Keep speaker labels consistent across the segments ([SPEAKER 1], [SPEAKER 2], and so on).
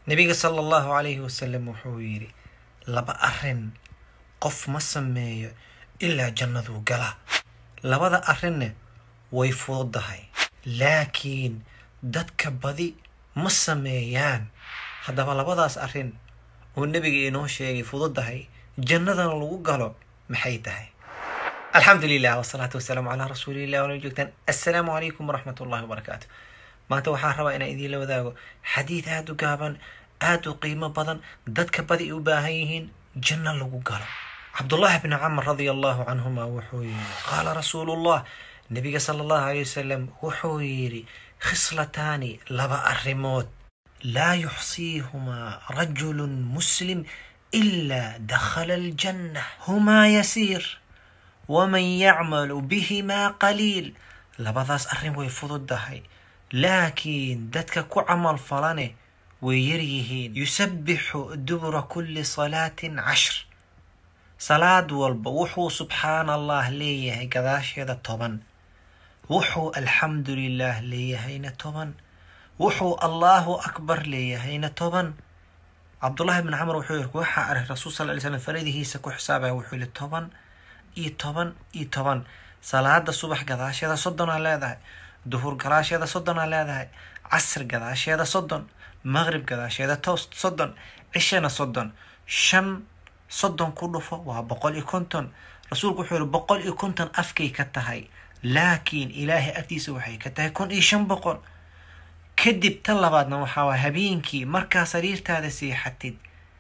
[SPEAKER 1] nebiga sala allahu calayhi wasalam wuxuu yidhi laba arrin qof ma sameeyo ilaa jannaduu galaa labada arrinne way fududahay laakiin dadka badi ma sameeyaan haddaba labadaas arrin oo nebiga inoo sheegay fududahay jannadana lagu galo maxay tahay alxamdu lilah wasalaatu wasalaamu calaa rasuulillah wala joogtaan assalaamu calaykum waraxmat ullahi wabarakaatu maanta waxaan rabaa inaan idiinla wadaago xadiid aada u gaaban aada u qiimo badan dadka badi u baahan yihiin janno lagu galo cabdullaahi bni camar radia allahu canhuma wuxuu yidhi qaala rasuulullah nebiga sala allahu alay wasalam wuxuu yidhi khislataani laba arrimood laa yuxsiihumaa rajulun muslim ilaa dakhala aljanna humaa yasiir waman yacmalu bihimaa qaliil labadaas arrin way fududahay laakiin dadka ku camal falane way yaryihiin yusabbixu dubura kulli salaatin cashr salaad walba wuxuu subxaana allah leeyahay gadaasheeda toban wuxuu alxamdu lilah leeyahayna toban wuxuu allaahu akbar leeyahayna toban cabdullaahi bn camar wuxuu yiri waxaa arag rasuul sal ly slam faradihiisa ku xisaabaya wuxuu yihi toban iyo toban iyo toban salaada subax gadaasheeda soddonaa leedahay duhur gadaasheeda soddonaa leedahay casr gadaasheeda soddon maqrib gadaasheeda toos soddon cishana soddon shan soddon ku dhufo waa boqol iyo konton rasuulku wuxuu yihi boqol iyo konton afkay ka tahay laakiin ilaahay agtiisa waxay ka tahay kun iyo shan boqol kadib tan labaadna waxaa waa habeenkii markaa sariirtaada seexatid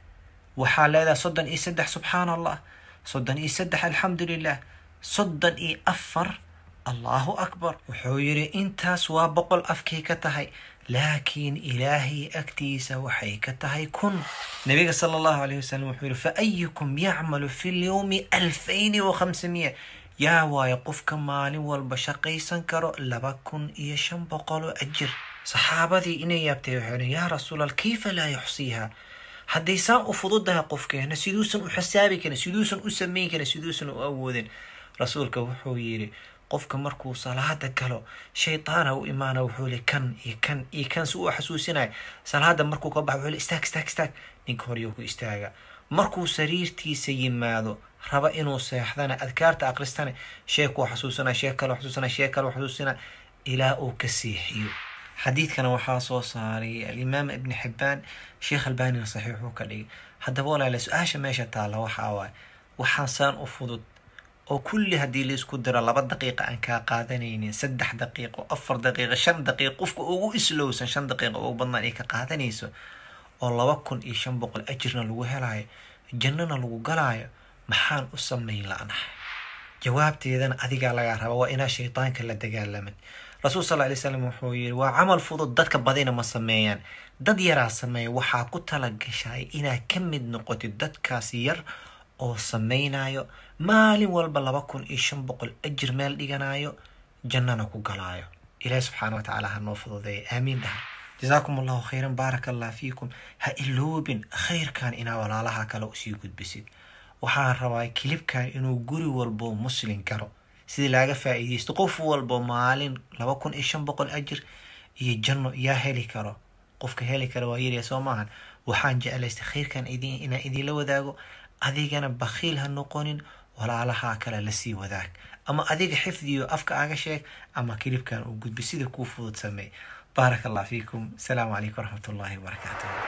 [SPEAKER 1] waxaa leedahay soddon iyo saddex subxaana allah soddon iyo saddex alxamdu lilah soddon iyo afar allahu akbar wuxuu yidhi intaas waa boqol afkay ka tahay laakiin ilaahay agtiisa waxay ka tahay kun nabiga sala allahu alayh wasalam wuxuu yihi fa ayukum yacmalu fi lyowmi alfayni wa khamsamiya yaa waayo qofka maalin walba shaqaysan karo laba kun iyo shan boqoloo ajir saxaabadii inay yaabtay waxay dhen yaa rasuulal kayfa laa yuxsiiha hadday saan u fududahay qofkeena siduusan u xisaabi karin siduusan u samayn karin siduusan u awoodin rasuulka wuxuu yidhi qofka markuu salaada galo shaytaana u imaana wuxuu li kan iyo kan iyo kan si uu xasuusinaya salaada markuu ka baxa wuxuu li istaag istaag istaag ninka horyuu ku istaaga markuu sariirtiisa yimaado raba inuu seexdana adkaarta akristana shee kuu xasuusana shee kaloo xasuusana shee kaloo xasuusina ilaa uu ka seexiyo xadiidkana waxaa soo saaray alimaam ibni xibbaan sheekh albanina saxiixuu ka dhigay haddaba walaale su-aasha meesha taalla waxaa waaye waxaan saan u fudud oo kulli haddii laisku diro laba daqiiqa aan kaa qaadanaynin saddex daqiiqo afar daqiiqo shan daqiiqo qofka ugu islowsan shan daqiiqo ugu badnaan ay ka qaadanayso oo laba kun iyo shan boqol ajirna lagu helaayo jannana lagu galaayo maxaan u samayn la-nahay jawaabteedana adigaa lagaa raba waa inaa shaytaanka la dagaalamid rasuul sal lay slam wuxuu yiri waa camal fudud dadka badina ma sameeyaan dad yaraa sameeya waxaa ku tala gashay inaad ka mid noqotid dadkaas yar oo samaynayo maalin walba laba kun iyo shan boqol ajir meel dhiganayo jannana ku galaayo ilaahi subxaana wa tacaala ha noo fududeeya aamiin dhaha jasaakum allahu khayran baaraka allah fiikum ha iloobin khayrkan inaa walaalaha kale usii gudbisid waxaan rabaa kilibkan inuu guri walbo muslin galo sidii laaga faa'iidaysto qof walbo maalin laba kun iyo shan boqol ajir iyo janno yaa heli karo qofka heli kara waa yarya soo maahan waxaan jeclaystay khayrkan inaan idiinla wadaago adigana bakhiil ha noqonin walaalaha kale lasii wadaag ama adiga xifdiyo afka aga sheeg ama kilibkan uu gudbi sida kuu fudud sameey baaraka allah fiikum asalaamu calaykum waraxmat ullahi wabarakaatuh